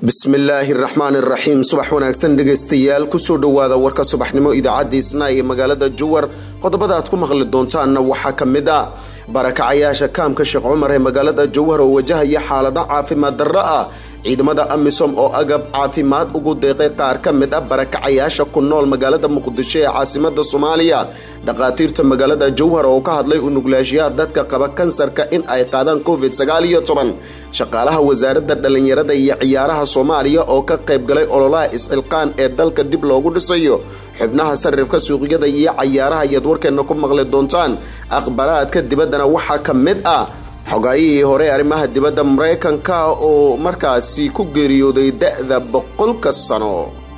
bismillaahi raxmaan iraxiim subax wanaagsan dhegaystayaal kusoo dhowaada warka subaxnimo idaacadda isnaa ee magaalada jowar qodobada aad ku maqli doontaanna waxaa ka mid a barakacayaasha kaamka sheekh cumar ee magaalada jowhar oo wajahaya xaalado caafimaad darro ah ciidamada amisom oo agab caafimaad ugu deeqay qaar ka mid ah barakacayaasha ku nool magaalada muqdisho ee caasimada soomaaliya dhakhaatiirta magaalada jowhar oo ka hadlay unuglaashiyaha dadka qaba kansarka in ay qaadaan covid sagaaliyo toban shaqaalaha wasaaradda dhallinyarada iyo ciyaaraha soomaaliya oo ka qayb galay ololaha isxilqaan ee dalka dib loogu dhisayo xubnaha sarifka suuqyada iyo cayaaraha ayaad warkeena ku maqli doontaan akhbaraadka dibaddana waxaa ka mid ah xogaayihii hore arrimaha dibadda maraykanka oo markaasi ku geeriyooday da-da boqolka sano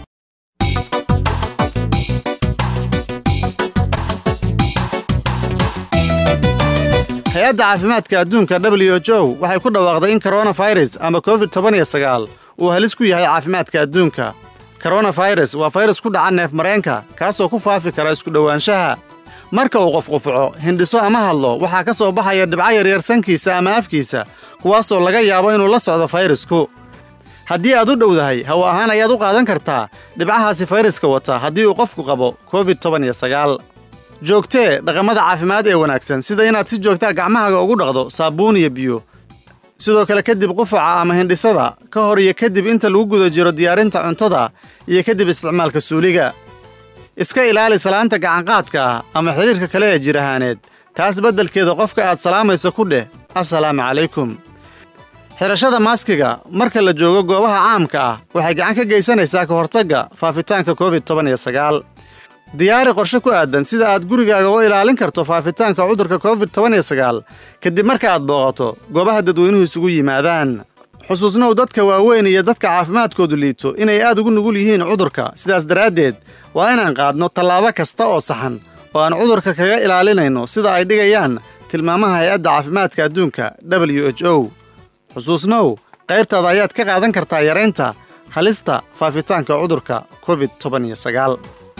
hay-adda caafimaadka adduunka w h o waxay ku dhawaaqday in koronafirus ama covid toban iyo sagaal uu halis ku yahay caafimaadka adduunka koronafirus waa fayrus ku dhaca neef mareenka kaasoo ku faafi kara isku dhowaanshaha marka uu qof qufuco hindhiso ama hadlo waxaa ka soo baxaya dhibco yaryar sankiisa ama afkiisa kuwaasoo laga yaabo inuu la socdo fayrasku haddii aad u dhowdahay hawo ahaan ayaad u qaadan kartaa dhibcahaasi fayraska wata haddii uu qofku qabo covid toban iyo sagaal joogtee dhaqamada caafimaad ee wanaagsan sida inaad si joogtaa gacmahaaga ugu dhaqdo saabuun iyo biyo sidoo kale kadib qufaca ama hindhisada ka hor iyo kadib inta lagu guda jiro diyaarinta cuntada iyo kadib isticmaalka suuliga iska ilaali salaanta gacanqaadka ah ama xidhiirka kale ee jir ahaaneed taas beddelkeeda qofka aad salaamayso ku dheh assalaamu calaykum xidhashada maaskiga marka la joogo goobaha caamka ah waxay gacan ka geysanaysaa ka hortagga faafitaanka covid toban iyo sagaal diyaari qorshe ku aadan sida aad gurigaaga u ilaalin karto faafitaanka cudurka covid toban iyo sagaal kadib marka aad booqato goobaha dadweynuhu isugu yimaadaan xusuusnow dadka waaweyn iyo dadka caafimaadkoodu liito inay aad ugu nugul yihiin cudurka sidaas daraaddeed waa inaan qaadno tallaabo kasta oo saxan oo aan cudurka kaga ilaalinayno sida ay dhigayaan tilmaamaha hay-adda caafimaadka adduunka w h o xusuusnow qaybtaada ayaad ka qaadan kartaa yaraynta halista faafitaanka cudurka covid toban iyo sagaal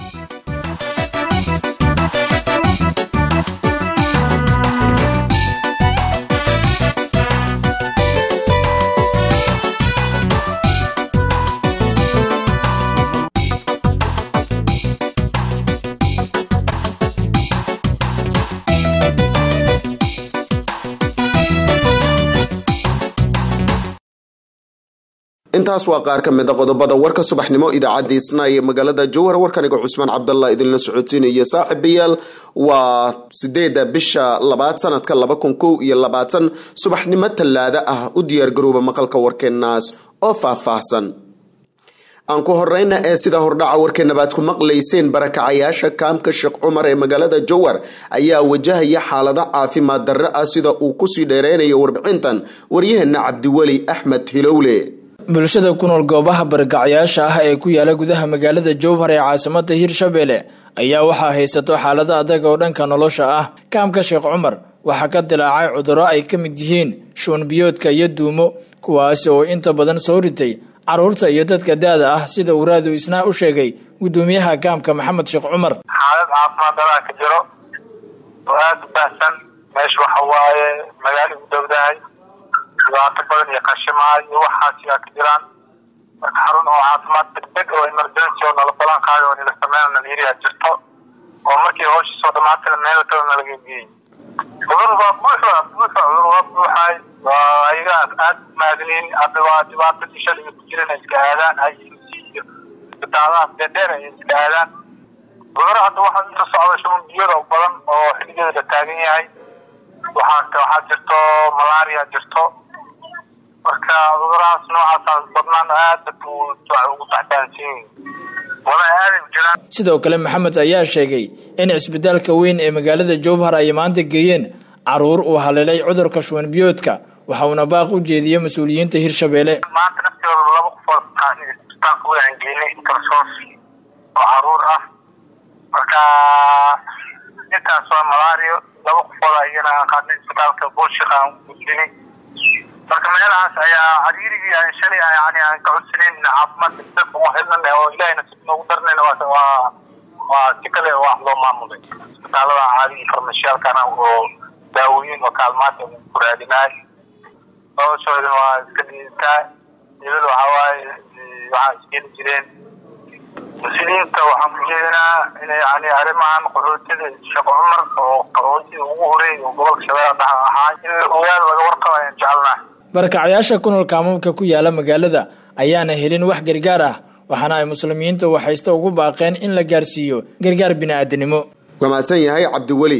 intaas waa qaar ka mid a qodobada warka subaxnimo idaacadda isnaa ee magaalada jowhar warkaniga cusmaan cabdallah idinla socotiinaya saaxiibayaal waa sideeda bisha labaad sanadka laba kun kow iyo labaatan subaxnimo tallaado ah u diyaargarooba maqalka warkeenaas oo faahfaahsan aan ku horeyna ee sida hordhaca warkeenabaad ku maqlayseen barakacayaasha kaamka sheekh cumar ee magaalada jowhar ayaa wajahaya xaalado caafimaad darro ah sida uu kusii dheereynayo warbixintan waryaheena cabdiweli axmed hilowle bulshada ku nool goobaha barakacayaasha ah ee ku yaala gudaha magaalada jowhar ee caasimada hirshabelle ayaa waxaa haysato xaalado adag oo dhanka nolosha ah kaamka sheekh cumar waxaa ka dilaacay cudurro ay ka mid yihiin shuunbiyoodka iyo duumo kuwaasi oo inta badan soo ritay carruurta iyo dadka da-da ah sida uu raadu isnaa u sheegay gudoomiyaha kaamka maxamed sheekh cumar xaalad caafimaad daraa ka jiro oo aada u baahsan meesha waxa waaye magaalo u dhowdahay dhibaato badan iyo qashimaa iyo waxaas yaa ka jiraan marka xarun oo caafimaad degdeg oo emergency oo nala balan qaayo oo nila sameyn nalayiria jirto oo markii hawsha soo dhamaatana meel kale nalaga geeyey cudur waa buuxa buuxa cudur waa buuxay waa ayaga aad maadiniin hadda waa dhibaatadii shalay ku jiran ay iska aadaan IMC iyo isbitaalaha dheer ay iska aadaan cudur hadda waxaa inta socda shuban biyada badan oo xiligeeda la taagan yahay waxaa waxaa jirto malaria jirto marka cudurahaas noocaas badnaan aad ugu taxtaansiin wala aaday u jiraan sidoo kale maxamed ayaa sheegay in cisbitaalka weyn ee magaalada jowhar ay maanta geeyeen caruur uu haleelay cudurka shuban biyoodka waxa uuna baaq u jeediyey mas-uuliyiinta hirshabelle maanta naftooda laba qofood isbitaalka weyn aan geynay kalsoos oo caruur ah marka intaas waa malaario laba qofood ayana aan qaadnay isbitaalka buulshik aan gudbinay marka meelahaas ayaa cariirigii aan shalay yani aan ka codsanayn caafimaad degdeg ugu helnan oo ilahayna si noogu darnayna waa waa si kale wax loo maamulay isbitaalada caadi farmashiyaalkana oo daawooyin oo kaalmaanta ku raadinaay noloshoodana waa iska dhiitaa hebel waxaa waaye waxaa iskeeni jireen muslimiinta waxaan ku jeedinaa inay yani arrimahan qaxootiga sheekh cumar oo qaxootiga ugu horeey oo gobolka shabeellaha dhexe ahaa in la ogaado laga warqabo ayaan jecelnahay barakacayaasha ku nool kaamamka ku yaala magaalada ayaana helin wax gargaar ah waxaana ay muslimiinta waxaysta ugu baaqeen in la gaarsiiyo gargaar bini-aadanimo waa mahadsan yahay cabdiweli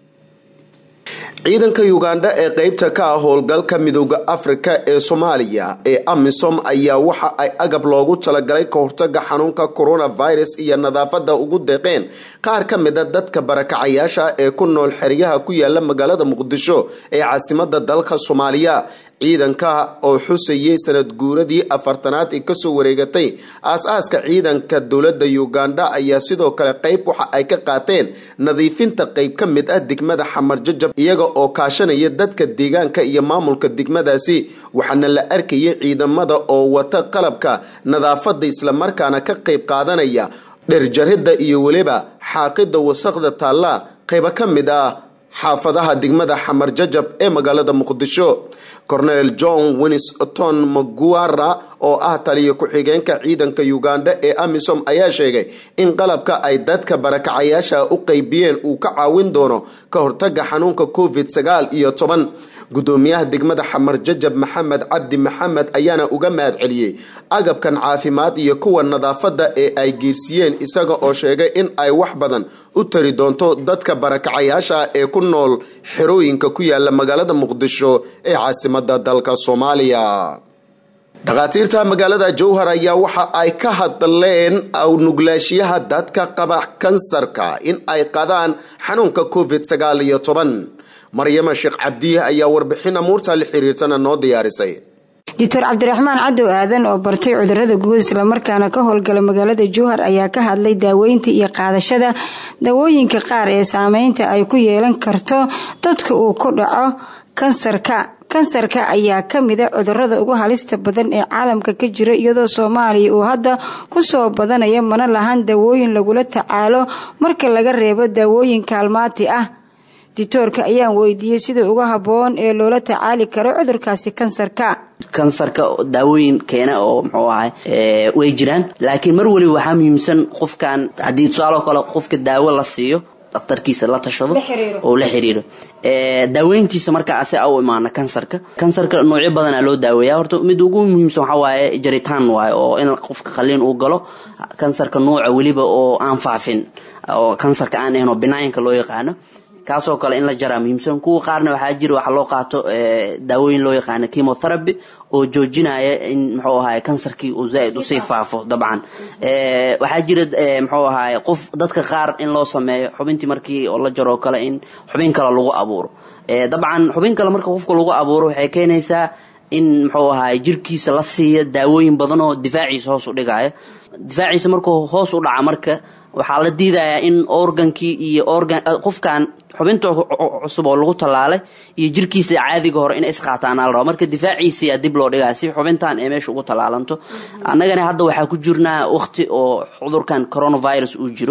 ciidanka ugandha ee qeybta ka ah howlgalka midooda afrika ee soomaaliya ee amisom ayaa waxa ay agab loogu talagalay ka hortaga xanuunka coronavirus iyo nadaafada ugu deeqeen qaar ka mid a dadka barakacayaasha ee ku nool xeryaha ku yaala magaalada muqdisho ee caasimada dalka soomaaliya ciidanka oo xusayay sanad guuradii afartanaad ee kasoo wareegatay aas-aaska ciidanka dowlada ugandha ayaa sidoo kale qeyb waxa ay ka qaateen nadiifinta qeyb ka mid ah degmada xamar jajab iyaga oo kaashanaya dadka deegaanka iyo maamulka degmadaasi waxaana la arkayay ciidamada oo wata qalabka nadaafada islamarkaana ka qeyb qaadanaya dherjarida iyo weliba xaaqida wasaqda taalla qeyba ka mid ah xaafadaha degmada xamar jajab ee magaalada muqdisho cornel john winston maguara oo ah taliya ku-xigeenka ciidanka ugandha ee amisom ayaa sheegay in qalabka ay dadka barakacayaasha u qeybiyeen uu ka caawin doono ka hortaga xanuunka covid sagaal iyo toban gudoomiyaha degmada xamar jajab maxamed cabdi maxamed ayaana uga mahad celiyey agabkan caafimaad iyo kuwa nadaafada ee ay geersiiyeen isaga oo sheegay in ay wax badan u tari doonto dadka barakacayaasha ee ku nool xerooyinka ku yaala magaalada muqdisho ee caasimada dalka soomaaliya dhakhaatiirta magaalada jowhar ayaa waxa ay ka hadleen nuglaashiyaha dadka qaba kansarka in ay qadaan xanuunka covid sagaal iyo toban maryama sheekh cabdiye ayaa warbixin amuurta la xiriirtana noo diyaarisay doctor cabdiraxmaan cadow aadan oo bartay cudurada guud islamarkaana ka howlgala magaalada jowhar ayaa ka hadlay daaweynta iyo qaadashada daawooyinka qaar ee saameynta ay ku yeelan karto dadka uu ku dhaco kansarka kansarka ayaa ka mida cudurada ugu halista badan ee caalamka ka jira iyadoo soomaaliya uu hadda kusoo badanaya mana lahan daawooyin lagula tacaalo marka laga reebo daawooyin kaalmaati ah ditoorka ayaan weydiiyey sida uga haboon ee loola tacaali karo cudurkaasi kansarka kansarka daawooyin keena oo muxuu ahay way jiraan laakiin mar waliba waxaa muhiimsan qofkan haddii tusaaloo kale qofka daawo la siiyo daktarkiisa la tashado oo la xiriiro daaweyntiisa markaa ase u imaana kansarka kansarka noocyo badanaa loo daaweeya horta mid ugu muhiimsan waxaa waaye jaritaan waaye oo in qofka qaliin uu galo kansarka nooca weliba oo aan faafin oo kansarka aan ahayn oo binaayinka loo yaqaano kaasoo kale in la jaraa muhiimsan kuwa qaarna waxaa jira waxa loo qaato daawooyin loo yaqaano chemotherapy oo joojinaya in muxuu ahaay kansarkii uu zaaid usii faafo dabcan waxaa jira muxuu ahaay qof dadka qaar in loo sameeyo xubintii markii oo la jaro kale in xubin kale lagu abuuro dabcan xubin kale marka qofka lagu abuuro waxay keenaysaa in muxuu ahaay jirkiisa la siiya daawooyin badan oo difaaciisa hoos u dhigaya difaaciisa markuu hoos u dhaca marka waxaa la diidayaa in organkii iyo organ qofkan xubinta cusub oo lagu tallaalay iyo jirkiisa caadiga hore inay isqaataan al raba marka difaaciisiyaa dib loo dhigaa si xubintan ee meesha ugu tallaalanto annagana hadda waxaa ku jirnaa waqti oo cudurkan coronavirus uu jiro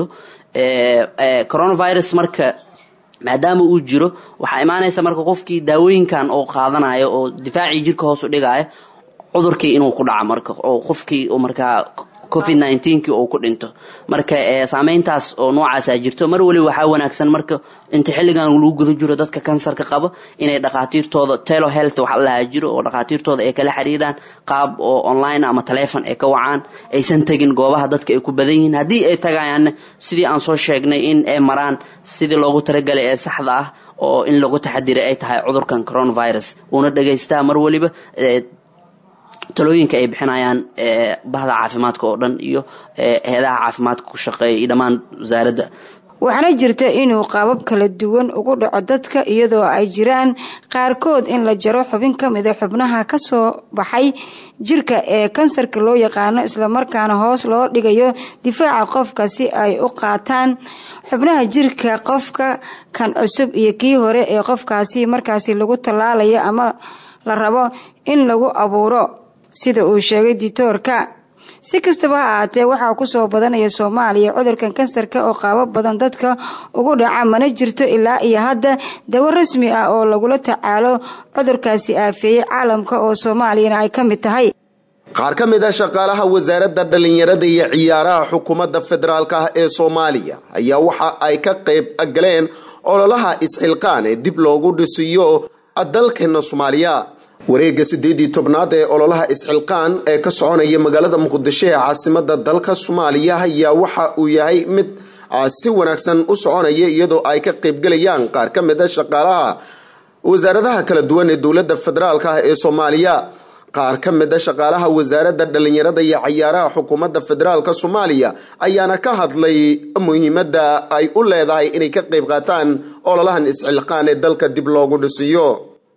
coronavirus marka maadaama uu jiro waxaa imaanaysa marka qofkii daawooyinkan oo qaadanayo oo difaacii jirka hoos u dhigaayo cudurkii inuu ku dhaco marka oo qofkii markaa covid nneteen-kii uu ku dhinto marka saameyntaas oo noocaasaa jirto mar waliba waxaa wanaagsan marka inta xilligan lagu guda jiro dadka kansarka qaba inay dhakhaatiirtooda telo health waxa lahaa jiro oo dhakhaatiirtooda ay kala xiriiraan qaab oo online ama taleefon ay ka wacaan aysan tegin goobaha dadka ay ku badan yihiin haddii ay tagayaanna sidii aan soo sheegnay in ay maraan sidii loogu talagalay ee saxda ah oo in lagu taxadiray ay tahay cudurkan coronavirus uuna dhegaystaa mar waliba talooyinka ay bixinayaan bahda caafimaadka oo dhan iyo heedaha caafimaadka ku shaqeeya iyo dhammaan wasaaradda waxaana jirta inuu qaabab kala duwan ugu dhaco dadka iyadoo ay jiraan qaarkood in la jaro xubin ka mida xubnaha kasoo baxay jirka ee kansarka loo yaqaano islamarkaana hoos loo dhigayo difaaca qofka si ay u qaataan xubnaha jirka qofka kan cusub iyo kii hore ee qofkaasi markaasi lagu tallaalayo ama la rabo in lagu abuuro sida uu sheegay ditoorka si kastaba ha ahaatee waxaa kusoo badanaya soomaaliya cudurkan kansarka oo qaabo badan dadka ugu dhaca mana jirto ilaa iyo hadda dawo rasmi ah oo lagula tacaalo cudurkaasi aafeeyey caalamka oo soomaaliyana ay ka mid tahay qaar ka mid a shaqaalaha wasaaradda dhallinyarada iyo ciyaaraha xukuumadda federaalk ah ee soomaaliya ayaa waxa ay ka qayb galeen ololaha isxilqaan ee dib loogu dhisiyo dalkeena soomaaliya wareega sideedii tobnaad ee ololaha isxilqaan ee ka soconaya magaalada muqdisho ee caasimada dalka soomaaliya ayaa waxa uu yahay mid si wanaagsan u soconaya iyadoo ay ka qaybgelayaan qaar ka mid a shaqaalaha wasaaradaha kala duwan ee dowladda federaalk ah ee soomaaliya qaar ka mid a shaqaalaha wasaaradda dhallinyarada iyo cayaaraha xukuumadda federaalk soomaaliya ayaana ka hadlay muhiimadda ay u leedahay inay ka qayb qaataan ololahan isxilqaan ee dalka dib loogu dhisiyo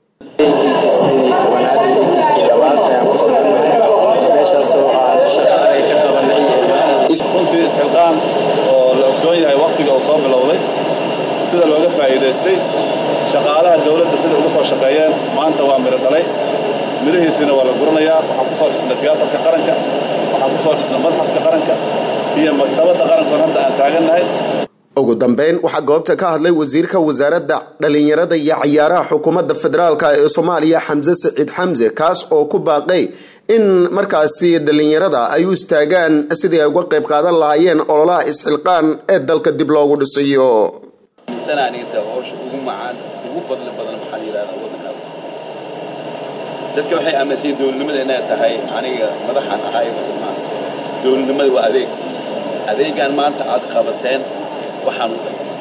runtii isxilqaan oo la ogsoon yahay wakhtiga uu soo bilowday sida looga faa'iidaystay shaqaalaha dawladda sida uga soo shaqeeyeen maanta waa midho dhalay midhahiisina waa la guranayaa waxaa ku soo dhisnay tiyaatarka qaranka waxaa ku soo dhisnay madxafka qaranka iyo maktabadda qarankoon hadda aan taagannahay ugu dambeyn waxaa goobta ka hadlay wasiirka wasaaradda dhallinyarada iyo cayaaraha xukuumadda federaalk ee soomaaliya xamse saciid xamse kaas oo ku baaqay in markaasi dhallinyarada ay u istaagaan sidii ay uga qayb qaadan lahaayeen ololaha isxilqaan ee dalka dib loogu dhisayo aniga howsha ugu macaan ugu fadli badan maxaa la yidhahdaa waddanka dadka waxay aaminsan dowladnimada inay tahay aniga madaxaan ahay maa dowladnimada waa adeeg adeegaan maanta aad qabateen waxaan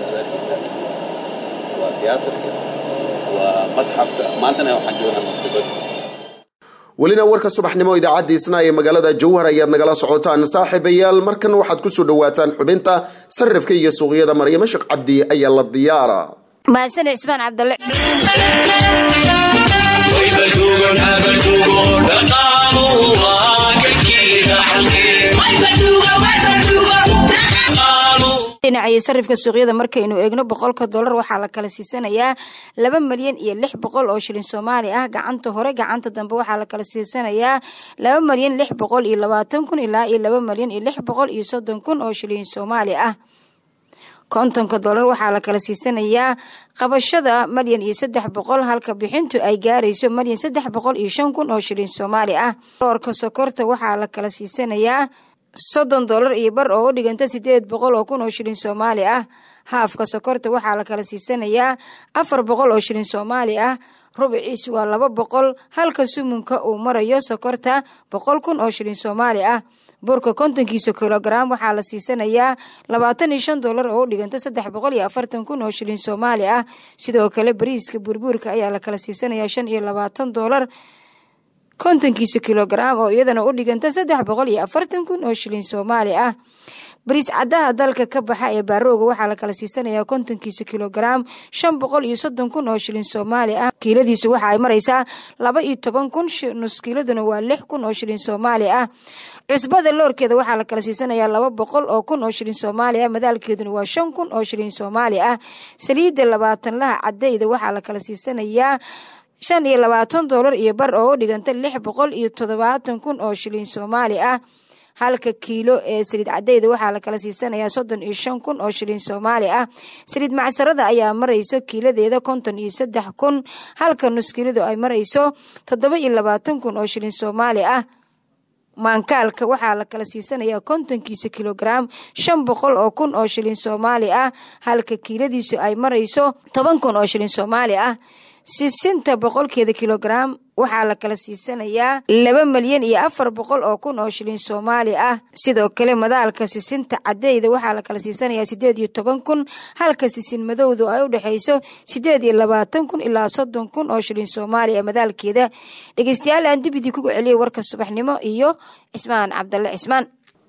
waa tiyaatarka waa madxafka maantana waxaan joognaa maktabada welina warka subaxnimo idaacadda isna ee magaalada jowhar ayaad nagala socotaan saaxiibayaal markan waxaad kusoo dhawaataan xubinta sarifka iyo suuqyada maryamo sheekh cabdi ayaa la diyaara mahadsaned cismaan cabdalle dhinacyo sarifka suuqyada markaynu eegno boqolka dolar waxaa la kala siisanayaa laba malyan iyo lix boqol oo shilin soomaali ah gacanta hore gacanta dambe waxaa la kala siisanayaa laba malyan lix boqol iyo labaatan kun ilaa iyo laba malyan iyo lix boqol iyo soddon kun oo shilin soomaali ah kontonka dolar waxaa la kala siisanayaa qabashada malyan iyo saddex boqol halka bixintu ay gaarayso malyan saddex boqol iyo shan kun oo shilin soomaali ah doorka sokorta waxaa la kala siisanayaa soddon dolar iyo bar oo u dhiganta sideed boqol oo kun oo shilin soomaali ah haafka sokorta waxaa la kala siisanayaa afar boqol oo shilin soomaali ah rubiciis waa laba boqol halka sumunka uu marayo sokorta boqol kun oo shilin soomaali ah burka kontonkiisa kilogaram waxaa la siisanayaa labaatan iyo shan dolar oo u dhiganta saddex boqol iyo afartan kun oo shilin soomaali ah sidoo kale bariiska burbuurka ayaa la kala siisanayaa shan iyo labaatan dolar kontonkiisa kilogaram oo iyadana u dhiganta saddex boqol iyo afartan kun oo shilin soomaali ah bariis caddaha dalka ka baxa ee baarooga waxaa la kala siisanayaa kontonkiisa kilogaram shan boqol iyo soddon kun oo shilin soomaali ah kiiladiisu waxa ay maraysaa laba iyo toban kun nus kiiladuna waa lix kun oo shilin soomaali ah cusbada loorkeeda waxaa la kala siisanayaa laba boqol oo kun oo shilin soomaali ah madaalkeeduna waa shan kun oo shilin soomaali ah saliidda labaatanlaha cadayda waxaa la kala siisanayaa shan iyo labaatan dolar iyo bar oo u dhiganta lix boqol iyo toddobaatan kun oo shilin soomaali ah halka kiilo ee saliid cadayda waxaa la kala siisanayaa soddon iyo shan kun oo shilin soomaali ah saliid macsarada ayaa marayso kiiladeeda konton iyo saddex kun halka nuskiiladu ay marayso toddoba iyo labaatan kun oo shilin soomaali ah maankaalka waxaa la kala siisanayaa kontonkiisa kilogaram shan boqol oo kun oo shilin soomaali ah halka kiiladiisu ay marayso toban kun oo shilin soomaali ah sisinta boqolkeeda kilogaram waxaa la kala siisanayaa laba malyan iyo afar boqol oo kun oo shilin soomaali ah sidoo kale madaalka sisinta cadeyda waxaa la kala siisanayaa sideed iyo toban kun halka sisin madowdu ay u dhexayso sideed iyo labaatan kun ilaa soddon kun oo shilin soomaali ah madaalkeeda dhegeystayaal aan dibidii kugu celiyay warka subaxnimo iyo cismaan cabdalle cismaan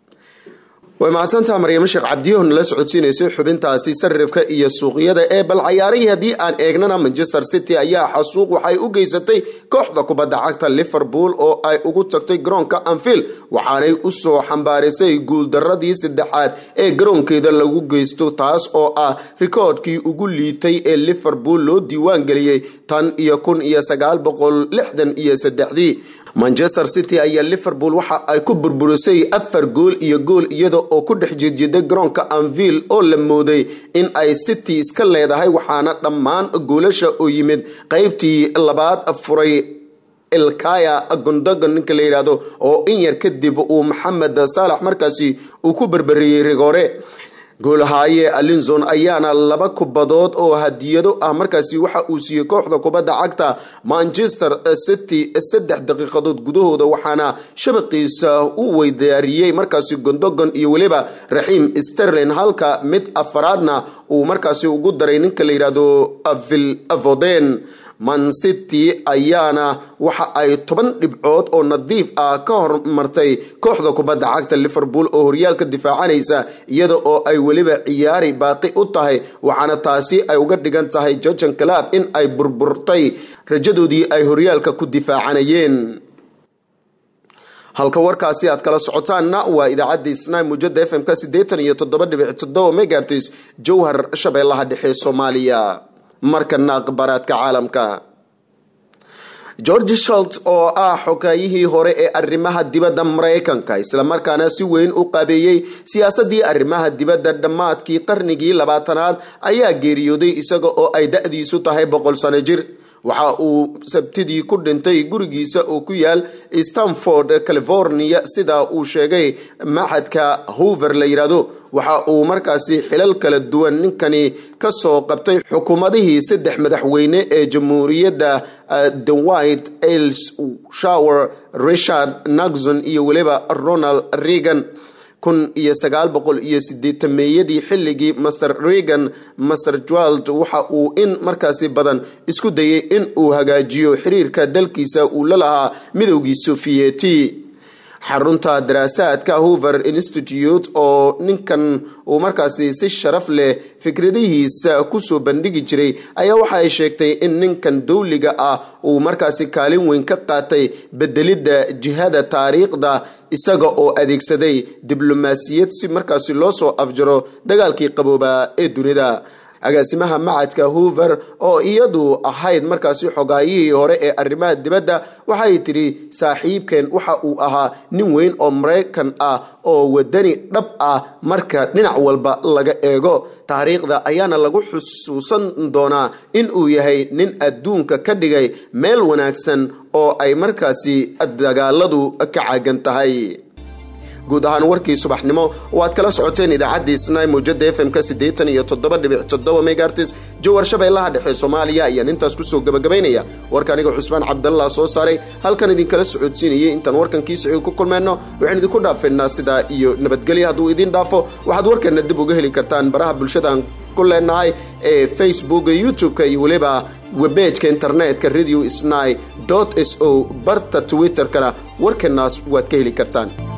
way mahadsantaha maryamo sheekh cabdiyoh nala socodsiinaysay xubintaasi sarifka iyo suuqyada ee bal cayaarihii haddii aan eegnana manchester city ayaa xasuuq waxay u geysatay kooxda kubadda cagta liverpool oo ay ugu tagtay garoonka anfield waxaanay usoo xambaarisay guuldaradii saddexaad ee garoonkeeda lagu geysto taas oo ah rikoodhkii ugu liitay ee liverpool loo diiwaan geliyey tan iyo kun iyo sagaal boqol lixdan iyo saddexdii manchester city ayaa liverpool waxa ay ku burburisay afar gool iyo gool iyada oo ku dhex jeedjeeday garoonka anville oo la mooday in ay city iska leedahay waxaana dhammaan goolasha oo yimid qeybtii labaad furay elkaya gondogon ninka la yidhaahdo oo in yar kadib uu maxamed saalax markaasi uu ku berberiyey rigoore goolhaaye alinzon ayaana laba kubadood oo hadiyado ah markaasi waxa uu siiyey kooxda kubadda cagta manchester city saddex daqiiqadood gudahooda waxaana shabaqiisa u weydaariyey markaasi gondogon iyo weliba raxiim sterlin halka mid afaraadna uu markaasi ugu daray ninka la yidhaahdo vil voden mancity ayaana waxa ay toban dhibcood oo nadiif ah ka hormartay kooxda kubadda cagta liverpool oo horyaalka difaacanaysa iyada oo ay weliba ciyaari baaqi u tahay waxaana taasi ay uga dhigan tahay jorgan club in ay burburtay rajadoodii ay horyaalka ku difaacanayeen halka warkaasi aad kala socotaanna waa idaacadda isnay muujada f m-ka siddeetan iyo toddoba dhibic toddoba megartis jowhar shabeellaha dhexe soomaaliya markana akhbaaraadka caalamka george shalt oo ah xogaayihii hore ee arrimaha dibadda maraykanka islamarkaana si weyn u qabeeyey siyaasadii arrimaha dibadda dhammaadkii qarnigii labaatanaad ayaa geeriyooday isaga oo ay da-diisu tahay boqol sano jir waxa uu sabtidii ku dhintay gurigiisa oo ku yaal stanford california sida uu sheegay maxadka hoover la yidhaahdo waxa uu markaasi xilal kala duwan ninkani kasoo qabtay xukuumadihii saddex madaxweyne ee jamhuuriyadda dewit els shower richard naxon iyo weliba ronald reagan kun iyo sagaal boqol iyo sideetameeyadii xilligii master reagan master jwald waxa uu in markaasi badan isku dayay in uu hagaajiyo xiriirka dalkiisa uu la lahaa midowgii sofiyeti xarunta daraasaadka hoover institute oo ninkan uu markaasi si sharaf leh fikradihiisa kusoo bandhigi jiray ayaa waxa ay sheegtay in ninkan dowliga ah uu markaasi kaalin weyn ka qaatay bedelidda jihada taariikhda isaga oo adeegsaday diblomaasiyad si markaasi loo soo afjaro dagaalkii qaboobaa ee dunida agaasimaha macadka hoover oo iyadu ahayd markaasi xogaayihii hore ee arrimaha dibadda waxay tidhi saaxiibkeen waxa uu ahaa nin weyn oo maraykan ah oo wadani dhab ah marka dhinac walba laga eego taariikhda ayaana lagu xusuusan doonaa in uu yahay nin adduunka ka dhigay meel wanaagsan oo ay markaasi dagaaladu ka caagan tahay guud ahaan warkii subaxnimo oo aad kala socoteen idaacaddii snai mawjada f m-ka siddeetan iyo toddoba dhibic toddoba megartis jowar shabeellaha dhexe soomaaliya ayaan intaas kusoo gabagabaynaya warka aniga cusmaan cabdallah soo saaray halkan idinkala socodsiinayay intaan warkankii siciid ku kulmeenno waxaan idinku dhaafaynaa sidaa iyo nabadgelya hadduu idiin dhaafo waxaad warkeenna dib uga heli kartaan baraha bulshadaan ku leenahay ee facebooka youtube-ka iyo weliba webejka internetka radio sni s o barta twitter-kana warkeenaas waad ka heli kartaan